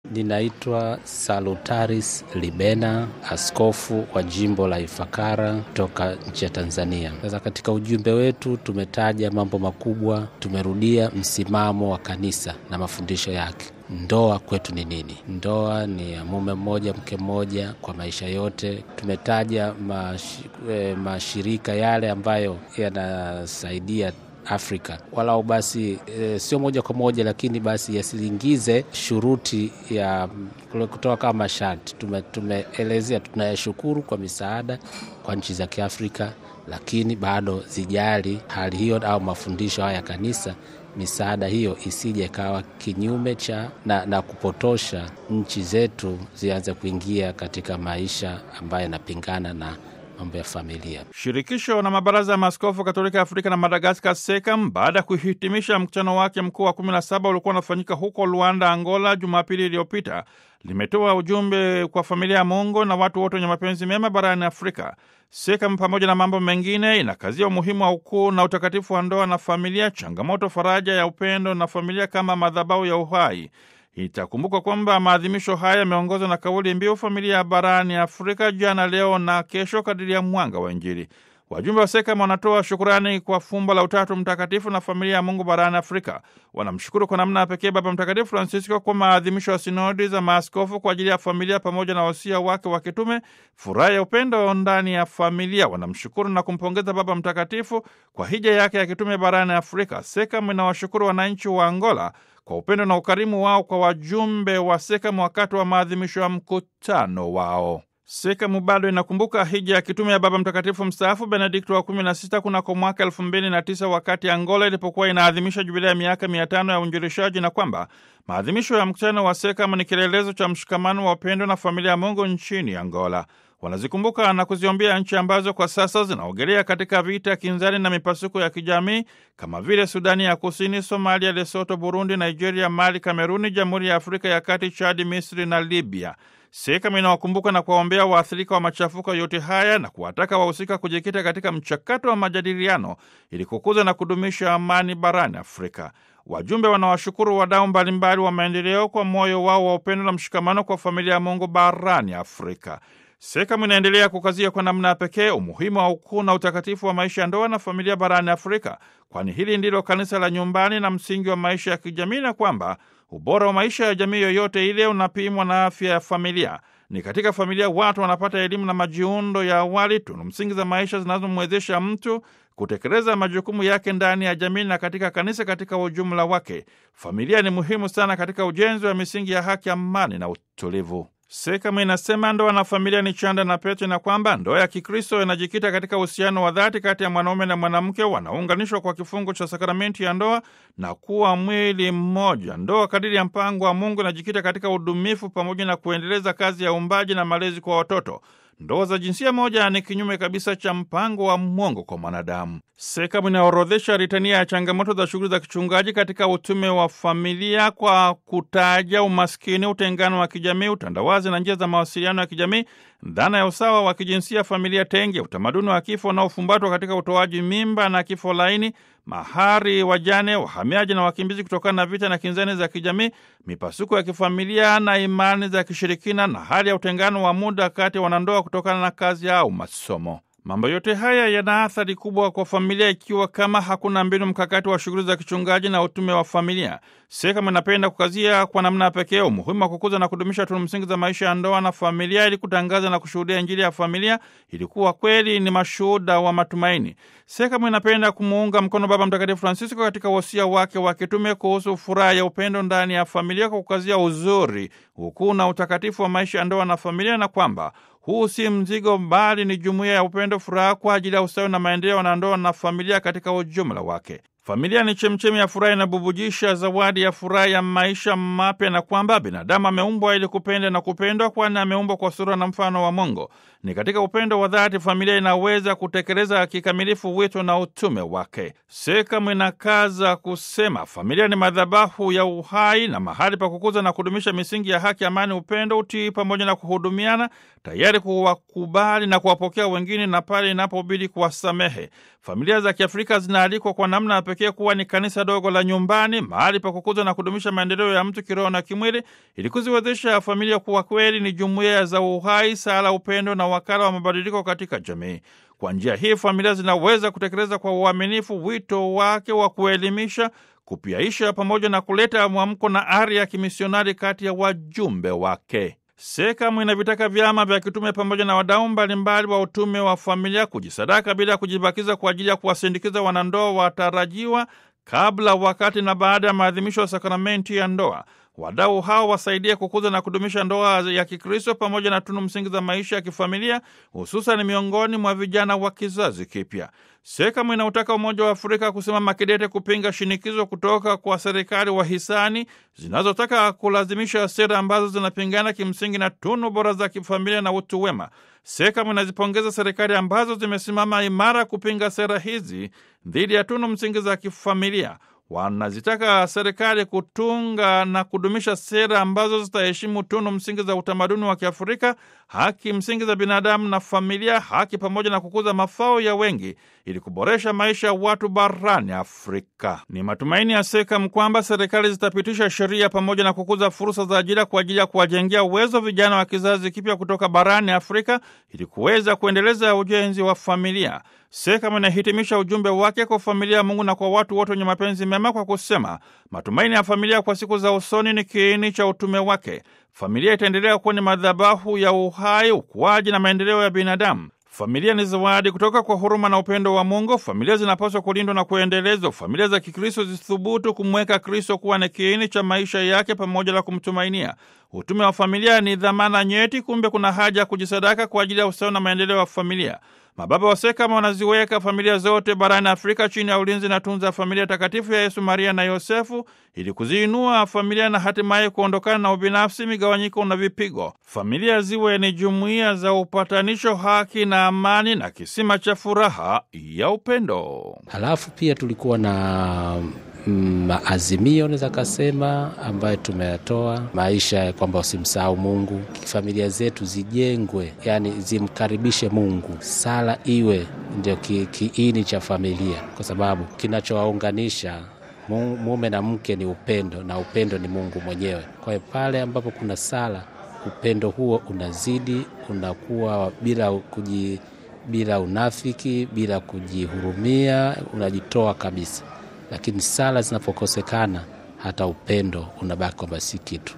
Ninaitwa Salutaris Libena, askofu wa jimbo la Ifakara kutoka nchi ya Tanzania. Sasa katika ujumbe wetu tumetaja mambo makubwa, tumerudia msimamo wa kanisa na mafundisho yake. Ndoa kwetu ni nini? Ndoa ni ya mume mmoja mke mmoja kwa maisha yote. Tumetaja mash, eh, mashirika yale ambayo yanasaidia Afrika walau basi e, sio moja kwa moja, lakini basi yasiingize shuruti ya kutoka kama masharti. Tume, tumeelezea tunayashukuru kwa misaada kwa nchi za Kiafrika, lakini bado zijali hali hiyo au mafundisho haya ya kanisa misaada hiyo isije ikawa kinyume cha na, na kupotosha nchi zetu zianze kuingia katika maisha ambayo yanapingana na mambo ya familia. Shirikisho na mabaraza ya maaskofu Katolika Afrika na Madagaskar, SEKAM, baada ya kuhitimisha mkutano wake mkuu wa 17 uliokuwa unafanyika huko Luanda, Angola, Jumapili iliyopita, limetoa ujumbe kwa familia ya Mungu na watu wote wenye mapenzi mema barani Afrika. SEKAM pamoja na mambo mengine inakazia umuhimu wa ukuu na utakatifu wa ndoa na familia, changamoto, faraja ya upendo na familia kama madhabahu ya uhai. Itakumbuka kwamba maadhimisho haya yameongozwa na kauli mbiu familia ya barani Afrika, jana, leo na kesho, kadiri ya mwanga wa Injili. Wajumbe wa SEKAM wanatoa shukurani kwa fumbo la Utatu Mtakatifu na familia ya Mungu barani Afrika. Wanamshukuru kwa namna ya pekee Baba Mtakatifu Francisco kwa maadhimisho ya sinodi za maaskofu kwa ajili ya familia pamoja na wasia wake wa kitume, furaha ya upendo ndani ya familia. Wanamshukuru na kumpongeza Baba Mtakatifu kwa hija yake ya kitume barani Afrika. SEKAM inawashukuru wananchi wa Angola kwa upendo na ukarimu wao kwa wajumbe wa SEKAM wakati wa maadhimisho ya mkutano wao. SEKAMU bado inakumbuka hija ya kitume ya Baba Mtakatifu mstaafu Benedikto wa 16 kunako mwaka 2009 wakati Angola ilipokuwa inaadhimisha jubilea ya miaka 500 ya uinjilishaji, na kwamba maadhimisho ya mkutano wa SEKAMU ni kielelezo cha mshikamano wa upendo na familia ya Mungu nchini Angola. Wanazikumbuka na kuziombea nchi ambazo kwa sasa zinaogelea katika vita, kinzani na mipasuko ya kijamii kama vile Sudani ya Kusini, Somalia, Lesoto, Burundi, Nigeria, Mali, Kameruni, Jamhuri ya Afrika ya Kati, Chadi, Misri na Libya. SEKAMU inawakumbuka na kuwaombea waathirika wa machafuko yote haya na kuwataka wahusika kujikita katika mchakato wa majadiliano ili kukuza na kudumisha amani barani Afrika. Wajumbe wanawashukuru wadau mbalimbali wa maendeleo kwa moyo wao wa upendo na mshikamano kwa familia ya Mungu barani Afrika. SEKAMU inaendelea kukazia kwa namna ya pekee umuhimu wa ukuu na utakatifu wa maisha ya ndoa na familia barani Afrika, kwani hili ndilo kanisa la nyumbani na msingi wa maisha ya kijamii, na kwamba ubora wa maisha ya jamii yoyote ile unapimwa na afya ya familia. Ni katika familia watu wanapata elimu na majiundo ya awali, tunu msingi za maisha zinazomwezesha mtu kutekeleza majukumu yake ndani ya jamii na katika kanisa katika ujumla wake. Familia ni muhimu sana katika ujenzi wa misingi ya haki, amani na utulivu. SEKAMU inasema ndoa na familia ni chanda na pete, na kwamba ndoa ya Kikristo inajikita katika uhusiano wa dhati kati ya mwanaume na mwanamke wanaounganishwa kwa kifungo cha sakramenti ya ndoa na kuwa mwili mmoja. Ndoa kadiri ya mpango wa Mungu inajikita katika udumifu pamoja na kuendeleza kazi ya uumbaji na malezi kwa watoto. Ndoa za jinsia moja ni kinyume kabisa cha mpango wa Mungu kwa mwanadamu. SEKAMU inaorodhesha ritania ya changamoto za shughuli za kichungaji katika utume wa familia kwa kutaja umaskini, utengano wa kijamii, utandawazi na njia za mawasiliano ya kijamii, dhana ya usawa wa kijinsia, familia tenge, utamaduni wa kifo unaofumbatwa katika utoaji mimba na kifo laini, mahari, wajane, wahamiaji na wakimbizi kutokana na vita na kinzani za kijamii, mipasuko ya kifamilia na imani za kishirikina, na hali ya utengano wa muda kati ya wanandoa kutokana na kazi au masomo. Mambo yote haya yana athari kubwa kwa familia ikiwa kama hakuna mbinu mkakati wa shughuli za kichungaji na utume wa familia. SEKAMU inapenda kukazia kwa namna pekee umuhimu wa kukuza na kudumisha tunu msingi za maisha ya ndoa na familia ili kutangaza na kushuhudia Injili ya familia ili kuwa kweli ni mashuhuda wa matumaini. SEKAMU inapenda kumuunga mkono Baba Mtakatifu Francisco katika wosia wake wa kitume kuhusu furaha ya upendo ndani ya familia kwa kukazia uzuri, ukuu na utakatifu wa maisha ya ndoa na familia na kwamba huu si mzigo bali ni jumuiya ya upendo, furaha kwa ajili ya ustawi na maendeleo ya wanandoa na familia katika ujumla wake. Familia ni chemchemi ya furaha, inabubujisha zawadi ya furaha ya maisha mapya, na kwamba binadamu ameumbwa ili kupenda na kupendwa, kwani ameumbwa kwa sura na mfano wa Mungu. Ni katika upendo wa dhati familia inaweza kutekeleza kikamilifu wito na utume wake. SEKAMU inakaza kusema familia ni madhabahu ya uhai na mahali pa kukuza na kudumisha misingi ya haki, amani, upendo, utii pamoja na kuhudumiana, tayari kuwakubali na kuwapokea wengine na pale inapobidi kuwasamehe. Familia za Kiafrika zinaalikwa kwa namna ya pekee pekee kuwa ni kanisa dogo la nyumbani, mahali pa kukuza na kudumisha maendeleo ya mtu kiroho na kimwili, ili kuziwezesha familia kuwa kweli ni jumuiya za uhai, sala, upendo na wakala wa mabadiliko katika jamii. Kwa njia hii familia zinaweza kutekeleza kwa uaminifu wito wake wa kuelimisha, kupiaisha pamoja na kuleta mwamko na ari ya kimisionari kati ya wajumbe wake. SEKAMU inavitaka vyama vya kitume pamoja na wadau mbalimbali wa utume wa familia kujisadaka bila kujibakiza kwa ajili ya kuwasindikiza wanandoa watarajiwa kabla, wakati na baada ya maadhimisho ya sakramenti ya ndoa. Wadau hao wasaidie kukuza na kudumisha ndoa ya Kikristo pamoja na tunu msingi za maisha ya kifamilia, hususan miongoni mwa vijana wa kizazi kipya. SEKAMU inautaka Umoja wa Afrika kusimama kidete kupinga shinikizo kutoka kwa serikali wahisani zinazotaka kulazimisha sera ambazo zinapingana kimsingi na tunu bora za kifamilia na utu wema. SEKAMU inazipongeza serikali ambazo zimesimama imara kupinga sera hizi dhidi ya tunu msingi za kifamilia. Wanazitaka serikali kutunga na kudumisha sera ambazo zitaheshimu tunu msingi za utamaduni wa Kiafrika, haki msingi za binadamu na familia, haki pamoja na kukuza mafao ya wengi ili kuboresha maisha ya watu barani Afrika. Ni matumaini ya SEKAMU kwamba serikali zitapitisha sheria pamoja na kukuza fursa za ajira kwa ajili ya kuwajengea uwezo vijana wa kizazi kipya kutoka barani Afrika ili kuweza kuendeleza ujenzi wa familia. SEKAMU inahitimisha ujumbe wake kwa familia ya Mungu na kwa watu wote wenye mapenzi mema kwa kusema matumaini ya familia kwa siku za usoni ni kiini cha utume wake. Familia itaendelea kuwa ni madhabahu ya uhai, ukuaji na maendeleo ya binadamu. Familia ni zawadi kutoka kwa huruma na upendo wa Mungu. Familia zinapaswa kulindwa na kuendelezwa. Familia za Kikristo zithubutu kumweka Kristo kuwa ni kiini cha maisha yake pamoja na kumtumainia. Utume wa familia ni dhamana nyeti, kumbe kuna haja ya kujisadaka kwa ajili ya ustawi na maendeleo ya familia. Mababa wa SEKAMU wanaziweka familia zote barani Afrika chini ya ulinzi na tunza familia takatifu ya Yesu, Maria na Yosefu ili kuziinua familia na hatimaye kuondokana na ubinafsi, migawanyiko na vipigo. Familia ziwe ni jumuiya za upatanisho, haki na amani na kisima cha furaha ya upendo. Halafu pia tulikuwa na maazimio naweza kasema ambayo tumeyatoa maisha ya kwamba usimsahau Mungu, familia zetu zijengwe, yani zimkaribishe Mungu, sala iwe ndio kiini ki cha familia, kwa sababu kinachowaunganisha mume na mke ni upendo, na upendo ni Mungu mwenyewe. Kwa hiyo pale ambapo kuna sala, upendo huo unazidi, unakuwa bila kuji, bila unafiki, bila kujihurumia, unajitoa kabisa lakini sala zinapokosekana hata upendo unabaki kwamba si kitu.